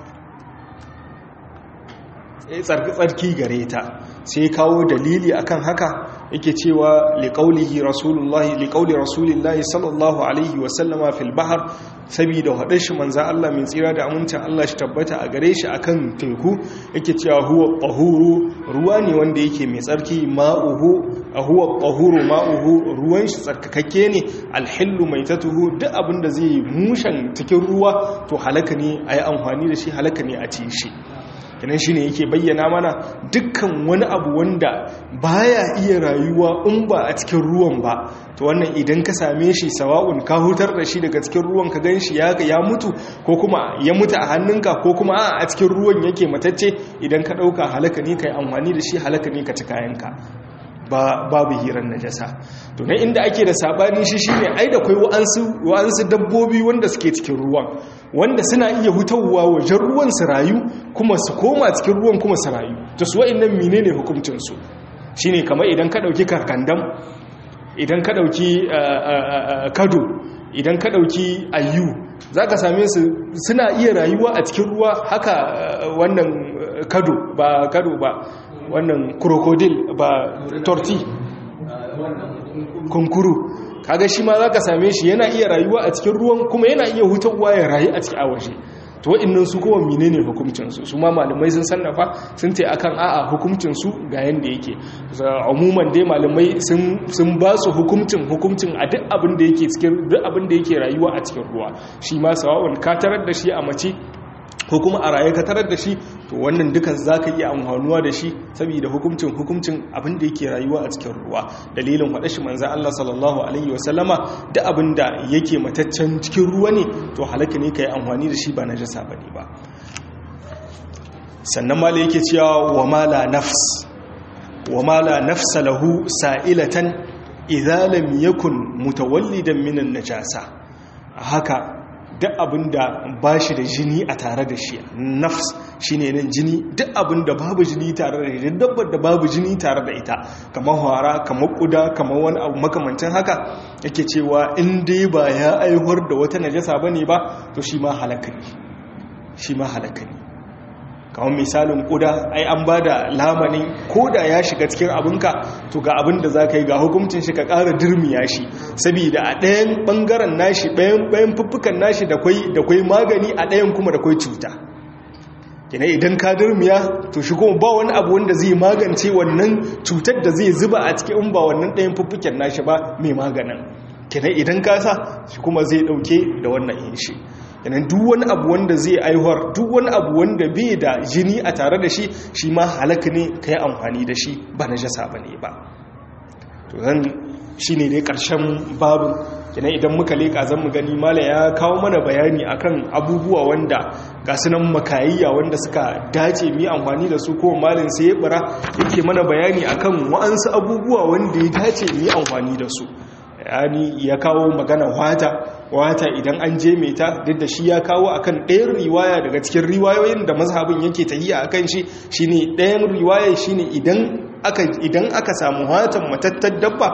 tsarki gare ta sai kawo dalili akan haka yake cewa liqaulihi rasulullahi liqauli rasulillahi sallallahu alaihi wasallama fil bahr saboda hadar shi manzo Allah min tsira da amincin Allah shi tabbata a gare shi akan teku yake cewa huwa tahuru ruwa ne wanda yake mai tsarki ma'uhu huwa tahuru ma'uhu ruwan shi tsarkakakke ne alhillu maitatuhu duk abinda zai mushan cikin ruwa to halaka ne ayi amfani da shi halaka ne a ci shi kenan shine yake bayyana mana dukkan wani abu wanda baya iya rayuwa in ba a cikin ruwan ba to wannan idan ka same shi sawa'un ka hutar da shi daga cikin ruwan ka ganshi ya ya mutu ko kuma ya mutu a hannunka ko kuma a cikin ruwan yake matacce idan ka dauka halaka ne kai amfani da shi halaka ne ka ci kayanka babu hirar najasa to na inda ake da sabani shi shine ai da kai wa'ansu wa'ansu dabbobi wanda suke cikin ruwan wanda suna iya hutawa wajen ruwan su rayu kuma su koma cikin ruwan kuma su rayu to su wa'annan menene hukuncin su shine kamar idan ka dauki karkandam idan ka dauki kado idan ka dauki ayu zaka same su suna iya rayuwa a cikin ruwa haka wannan kado ba kado ba wannan krokodil ba torti kunkuru kaga shi ma zaka same shi yana iya rayuwa a cikin ruwan kuma yana iya hutawa ya rayu a cikin awaje to wa'annan su kuma menene hukuncin su su ma malamai sun sannafa sun ce akan a'a hukuncin su ga yanda yake umuman dai malamai sun sun ba su hukuncin hukuncin a duk abin da yake cikin duk abin da yake rayuwa a cikin ruwa shi ma sawa'un ka tarar da shi a mace ko kuma a raye ka tarar da shi to wannan dukan za ka iya amfanuwa da shi saboda hukuncin hukuncin abin da yake rayuwa a cikin ruwa dalilin faɗa shi manzan Allah sallallahu alaihi wasallama da abin da yake mataccen cikin ruwa ne to halaka ne ka yi amfani da shi ba na jasa ba ne ba sannan mala yake cewa wa mala nafs wa mala nafsa lahu sa'ilatan idza lam yakun mutawallidan minan najasa haka duk abin da ba shi da jini a tare da shi nafs shi ne nan jini duk abin da babu jini tare da ita dabbar da babu jini tare da ita kamar hara kamar kuda kamar wani abu makamancin haka yake cewa in dai ba ya aihuwar da wata najasa ba ne ba to shi ma halaka ne shi ma halaka ne kamar misalin kuda ai an ba da lamanin ko da ya shiga cikin abinka to ga abin da za ka yi ga hukuncin shi ka ƙara dirmiya shi saboda a ɗayan ɓangaren nashi ɗayan fuffukan nashi da kwai magani a ɗayan kuma da kwai cuta kina idan ka dirmiya to shi kuma ba wani abu wanda zai magance wannan cutar da zai zuba a cikin ba wannan ɗayan fuffukan nashi ba mai maganin kina idan ka sa shi kuma zai ɗauke da wannan yin shi yanan duk wani abu wanda zai aihuwar duk wani abu wanda bai da jini a tare da shi shi ma halaka ne ka yi amfani da shi ba na jasa ba ne ba to zan shi ne dai ƙarshen babu kina idan muka leƙa zan mu gani mala ya kawo mana bayani akan abubuwa wanda ga sunan makayayya wanda suka dace mi amfani da su ko malin sai ya bara yake mana bayani akan wa'ansu abubuwa wanda ya dace mi amfani da su yani ya kawo magana wata wata idan an je mai ta duk da shi ya kawo akan ɗayan riwaya daga cikin riwayoyin da mazhabin yake tahiya akan shi shine ɗayan riwaya shine idan aka idan aka samu watan matattar dabba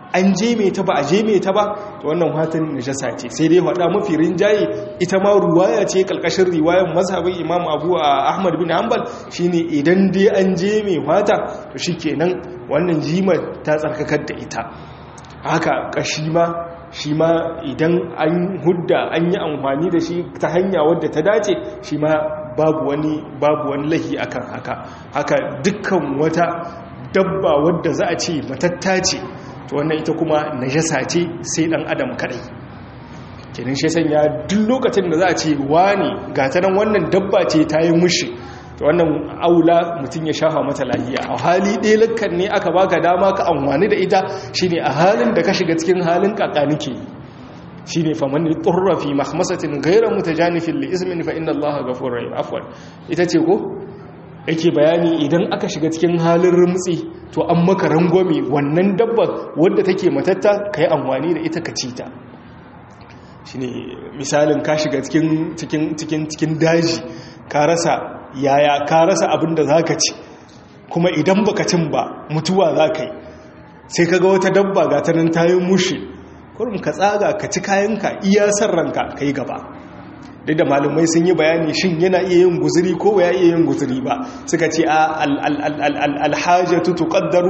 an jeme ta ba a jeme ta ba to wannan watan najasa ce sai dai hada mafi rinjaye ita ma ruwaya ce kalkashin riwayar mazhabin imam abu ahmad bin hanbal shine idan dai an jeme wata to shikenan wannan jimar ta tsarkakar da ita haka kashi ma shi ma idan an hudda an yi amfani da shi ta hanya wadda ta dace shi ma babu wani babu wani lahi akan haka haka dukkan wata dabba wadda za a ce matatta ce to wannan ita kuma najasa ce sai dan adam kadai kenan shi sanya duk lokacin da za a ce wani gata nan wannan dabba ce ta yi mushi to wannan aula mutum ya shafa mata lahiya a hali ɗaya lakkan ne aka baka dama ka amfani da ita shine a halin da ka shiga cikin halin kakanike shine faman turra fi mahmasatin ghayra mutajanifin li ismin fa inna allaha ghafurur rahim afwan ita ce ko yake bayani idan aka shiga cikin halin rumtsi to an maka rangwame wannan dabbar wadda take matatta kai amfani da ita ka ci ta shine misalin ka shiga cikin cikin cikin cikin daji ka rasa yaya ka rasa abin da za ka ci kuma idan baka cin ba mutuwa za ka yi sai ka ga wata dabba ga ta nan tayin mushi kurum ka tsaga ka ci kayanka iya san ranka ka yi gaba duk da malumai sun yi bayani shin yana iya yin guzuri ko ya iya yin guzuri ba suka ce a alhajatu tuqaddaru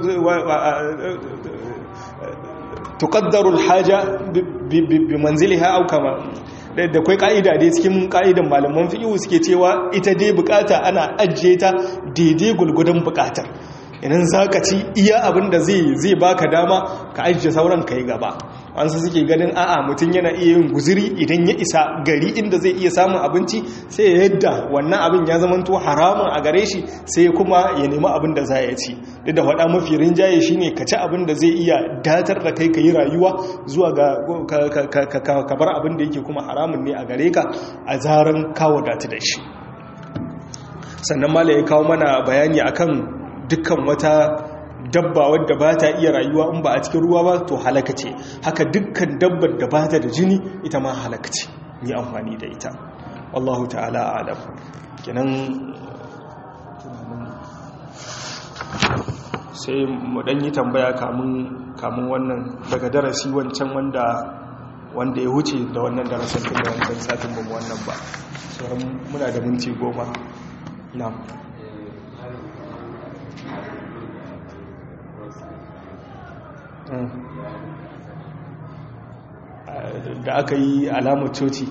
tuqaddaru alhaja bi manziliha aw kama da kwai ka'ida dai cikin ka'idan malaman fiqh suke cewa ita dai bukata ana ajiye ta daidai gulgudan bukatar idan zaka ci iya abin da zai zai baka dama ka ajiye sauran kai gaba wansu suke ganin a'a mutum yana iya yin guziri idan ya isa gari inda zai iya samun abinci sai ya yadda wannan abin ya zama to haramun a gare shi sai kuma ya nemi abin da za ya ci duk da faɗa mafi rinjaye shine ka ci abin da zai iya datar da kai ka yi rayuwa zuwa ga ka bar abin da yake kuma haramun ne a gare ka a zaran kawo datu da shi sannan mala ya kawo mana bayani akan dukkan wata dabba wadda ba ta iya rayuwa in ba a cikin ruwa ba to halaka ce haka dukkan dabbar da ba ta da jini ita ma halaka ce yi amfani da ita wallahu ta'ala alam kenan sai mu dan yi tambaya kamun wannan daga darasi wancan wanda wanda ya wuce da wannan darasin tun da wancan satin ba wannan ba sauran muna da minti goma na da aka yi alamar coci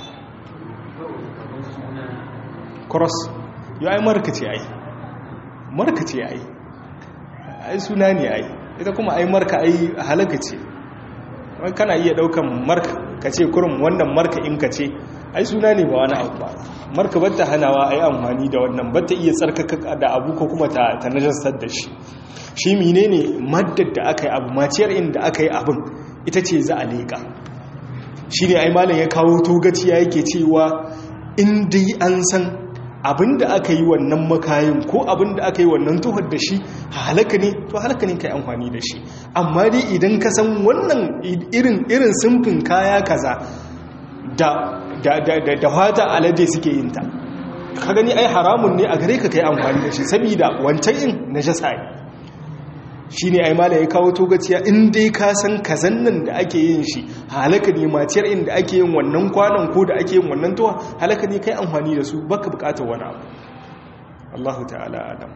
cross yau ai marka ce ai marka ce ai ai suna ne ai ita kuma ai marka ai halaka ce kana iya daukan marka ka ce kurum wannan marka in ka ce ai suna ne ba wani abu ba marka batta hanawa ai amfani da wannan batta iya tsarkaka da abu ko kuma ta najasar da shi shi menene maddar da aka yi abu maciyar inda aka yi abin ita ce za a leƙa shi ne ai malam ya kawo togaciya yake cewa in dai an san abin da aka yi wannan makayin ko abin da aka yi wannan tuhar da shi halaka ne to halaka ne ka yi amfani da shi amma dai idan ka san wannan irin irin simfin kaya kaza da da da da fata alade suke yin ta ka gani ai haramun ne a gare ka kai amfani da shi saboda wancan in najasa ne shi ne aimala ya kawo togaciya in dai ka san kazan nan da ake yin shi halaka ne maciyar inda ake yin wannan kwanan ko da ake yin wannan tuwa halaka ne kai amfani da su baka bukatar wani abu Allahu ta'ala adam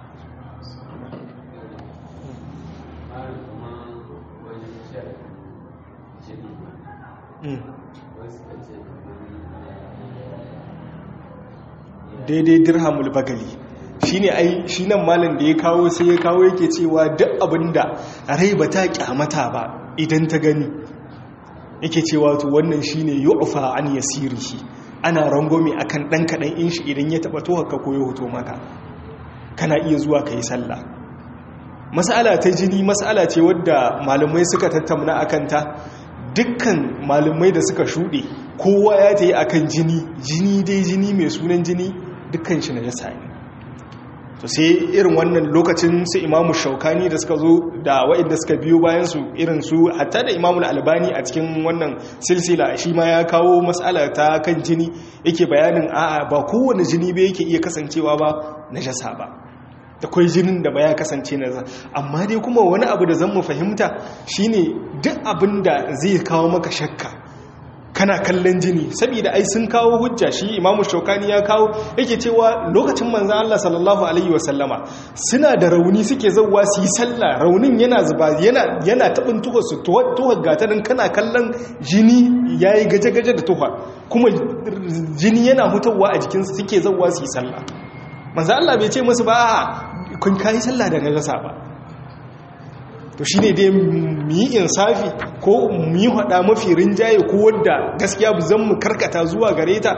daidai dirhamul bagali shi ne ai shi nan malin da ya kawo sai ya kawo yake cewa duk abinda rai ba ta kyamata ba idan ta gani yake cewa to wannan shi ne yu'fa an yasirihi ana rangwame akan dan kadan in shi idan ya taba to haka koyo hoto maka kana iya zuwa kai sallah mas'ala ta jini mas'ala ce wadda malamai suka tattauna akan ta dukkan malamai da suka shuɗe kowa ya ta yi akan jini jini dai jini mai sunan jini dukkan shi na jasa ne to sai irin wannan lokacin su imamu shaukani da suka zo da waɗanda suka biyo bayan su irin su hatta da imamu albani a cikin wannan silsila shi ma ya kawo matsala ta kan jini yake bayanin a'a ba kowane jini ba yake iya kasancewa ba na jasa ba da kwai jinin da baya kasance na za amma dai kuma wani abu da zan mu fahimta shine duk abin da zai kawo maka shakka kana kallon jini saboda ai sun kawo hujja shi imamu shaukani ya kawo yake cewa lokacin manzan Allah sallallahu alaihi wasallama suna da rauni suke zauwa su yi sallah raunin yana zuba yana yana tabin tuhar su tuhar gatarin kana kallon jini yayi gaje-gaje da tuhar kuma jini yana hutawa a jikinsu suke zauwa su yi sallah manzan Allah bai ce musu ba kun kayi sallah da najasa ba to shi ne dai mu yi insafi ko mu yi hada mafi rinjaye ko wadda gaskiya zan mu karkata zuwa gare ta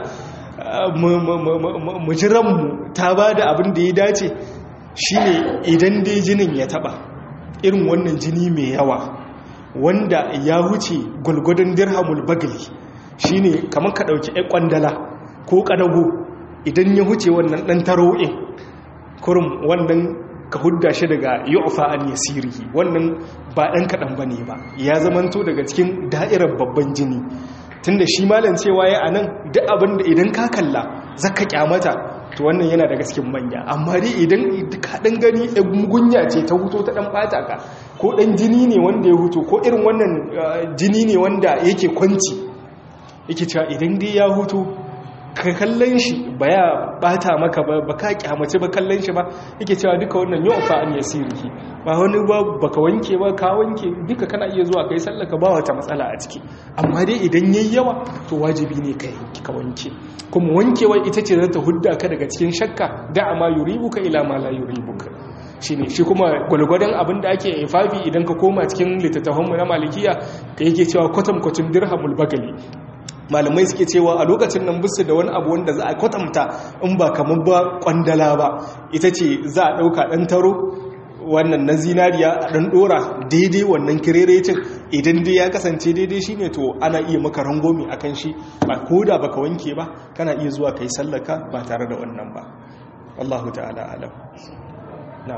mu jiranmu ta ba da abin da ya dace shi ne idan dai jinin ya taba irin wannan jini mai yawa wanda ya wuce gwalgwadon dirhamul bagli shi ne kamar ka ɗauki ‘yan kwandala ko ƙadago idan ya wuce wannan ɗan taro'in kurum wannan ka hudda shi daga yu'fa an yasirihi wannan ba ɗan kaɗan ba ne ba ya zamanto daga cikin da'irar babban jini tunda shi malam cewa ya anan duk abin da idan ka kalla zaka kyamata to wannan yana daga cikin manya amma dai idan ka ɗan gani gunya ce ta huto ta ɗan ɓata ka ko ɗan jini ne wanda ya huto ko irin wannan jini ne wanda yake kwanci yake cewa idan dai ya huto ka kallon shi ba ya bata maka ba ba ka kyamace ba kallon shi ba yake cewa duka wannan yau fa an yasirihi ba wani ba baka wanke ba ka wanke duka kana iya zuwa kai sallaka ba wata matsala a ciki amma dai idan yayi yawa to wajibi ne kai ka wanke kuma wankewa ita ce za ta hudda ka daga cikin shakka da ma yuribuka ila ma la yuribuka shine shi kuma gwalgwadon abin da ake ifafi idan ka koma cikin littattafanmu na malikiya ka yake cewa kwatankwacin dirhamul bagali malamai suke cewa a lokacin nan bisu da wani abu wanda za a kwatanta in ba kamar ba kwandala ba ita ce za a ɗauka ɗan taro wannan na zinariya a ɗan ɗora daidai wannan kirerecin idan dai ya kasance daidai shi ne to ana iya maka rangomi a kan shi ba ko da baka wanke ba kana iya zuwa ka yi sallaka ba tare da wannan ba wallahu ta'ala alam na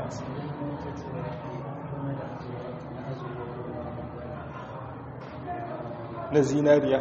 na zinariya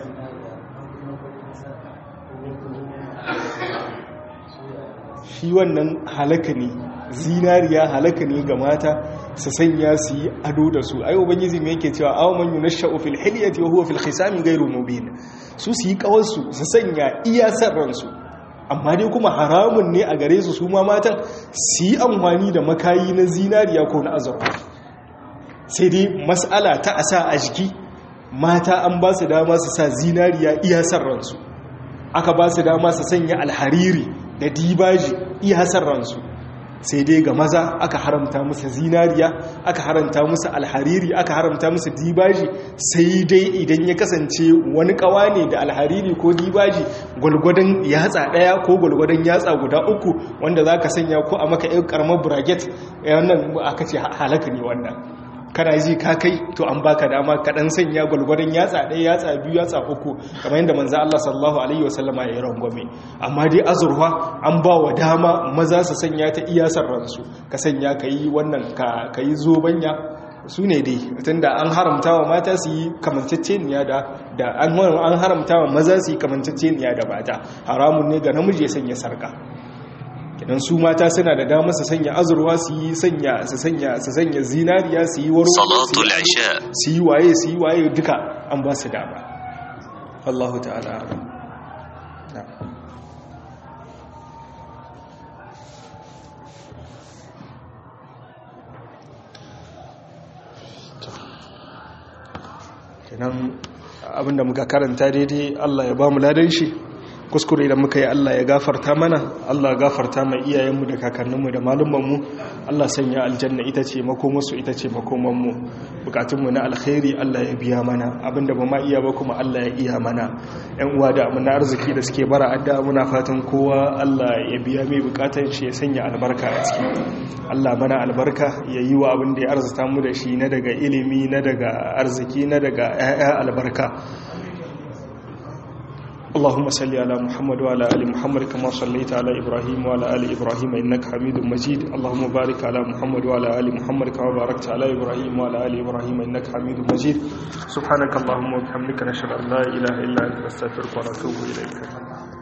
shi wannan halaka ne zinariya halaka ne ga mata su sanya su yi ado da su ayo ubangiji mai yake cewa aw man yunashsha'u fil hilyati wa huwa fil khisami ghayru mubin su su yi kawarsu su sanya iya sarransu amma dai kuma haramun ne a gare su su ma matan su yi amfani da makayi na zinariya ko na azurfa sai dai mas'ala ta asa a jiki mata an ba su dama su sa zinariya iya sarransu aka ba su dama su sanya alhariri da dibaji iya sarransu sai dai ga maza aka haramta musu zinariya aka haramta musu alhariri aka haramta musu dibaji sai dai idan ya kasance wani kawa ne da alhariri ko dibaji gwalgwadon yatsa daya ko gwalgwadon yatsa guda uku wanda za ka sanya ko a maka yan karamar bracket wannan aka ce halaka ne wannan kana ji ka kai to an baka dama ka dan sanya gwalgwadon yatsa ɗaya yatsa biyu yatsa uku kamar yadda manzo Allah sallallahu alaihi wasallama ya yi rangwame amma dai azurfa an ba wa dama maza su sanya ta iya ransu ka sanya ka yi wannan ka yi zobanya su ne dai tunda an haramta wa mata su yi kamanceceniya da da an haramta wa maza su yi kamanceceniya da mata haramun ne ga namiji ya sanya sarka kidan su mata suna da dama su sanya azurwa su yi sanya su sanya su sanya zinariya su yi waro salatul isha su yi waye su yi waye duka an ba su dama Allahu ta'ala kenan abinda muka karanta daidai Allah ya ba mu ladan shi kuskure da muka yi Allah ya gafarta mana Allah ya gafarta mai iyayenmu da kakanninmu da malumanmu Allah sanya aljanna ita ce makomarsu ita ce makomanmu bukatunmu na alkhairi Allah ya biya mana abinda ba ma iya ba kuma Allah ya iya mana yan uwa da amina arziki da suke bara adda muna fatan kowa Allah ya biya mai bukatun shi ya sanya albarka a ciki Allah mana albarka ya yi wa abin da ya arzuta mu da shi na daga ilimi na daga arziki na daga 'ya'ya albarka اللهم صل على محمد وعلى ال محمد كما صليت على ابراهيم وعلى ال ابراهيم انك حميد مجيد اللهم بارك على محمد وعلى ال محمد كما باركت على ابراهيم وعلى ال ابراهيم انك حميد مجيد سبحانك اللهم وبحمدك نشهد ان لا اله الا انت نستغفرك ونتوب اليك